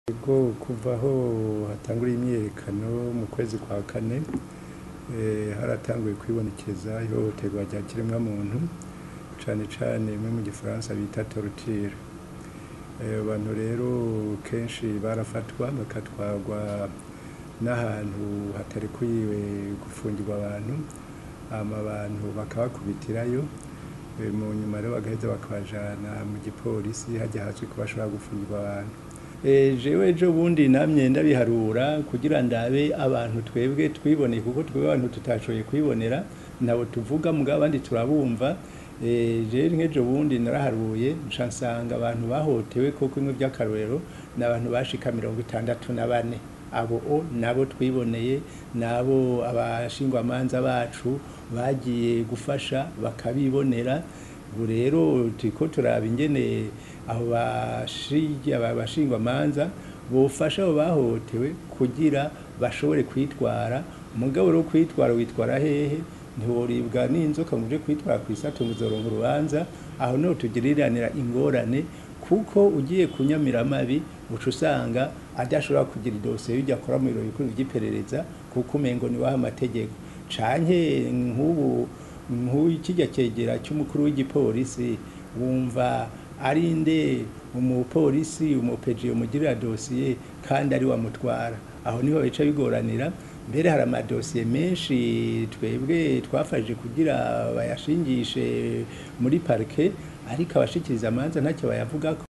Ego kuva aho hatanguriye imyiyerekano mu kwezi kwa kane haratanguye kwibonekeza ihohoterwa rya kiremwamuntu cane cane bimwe mu gifaransa bita torture abantu rero kenshi barafatwa bagatwarwa n'ahantu hatarekuye gufungirwa abantu hama abantu bakabakubitirayo mu nyuma rero bagaheza bakabajana mu gipolisi harya hazwi ko bashobora gufungirwa abantu jewe ejo bundi namye ndabiharura kugira ndabe abantu twebwe twiboneye kuko twebwe abantu tutashoboye kwibonera nabo tuvuga mugabo abandi turabumva jewe nk'ejo bundi naraharuye nca nsanga abantu bahotewe koko bimwe vy'akarorero ni abantu bashika mirongo itandatu na bane abo o nabo twiboneye nabo abashingwamanza bacu bagiye gufasha bakabibonera ubu rero turiko turaba ingene abo bashingwamanza bofasha abo bahohotewe kugira bashobore kwitwara mugabo rero kwitwara witwara hehe ntiworibwa n'inzoka ngo uje kwitwara kw'isato ngo uzoronka urubanza aho niho tugiriranira ingorane kuko ugiye kunyamira amabi uca usanga adashobora kugira idosiye y'iryo akora mu biro bikuru vy'iperereza kuko umengo ni waha amategeko canke nk'ubu nk'uyu kirya cegera c'umukuru w'igipolisi wumva ari nde umupolisi umupeji umugirira dosiye kandi ari wamutwara aho niho bica bigoranira mbere hari amadosiye menshi twebwe twafashije kugira bayashingishe muri parike ariko abashikiriza amanza ntacyo bayavugako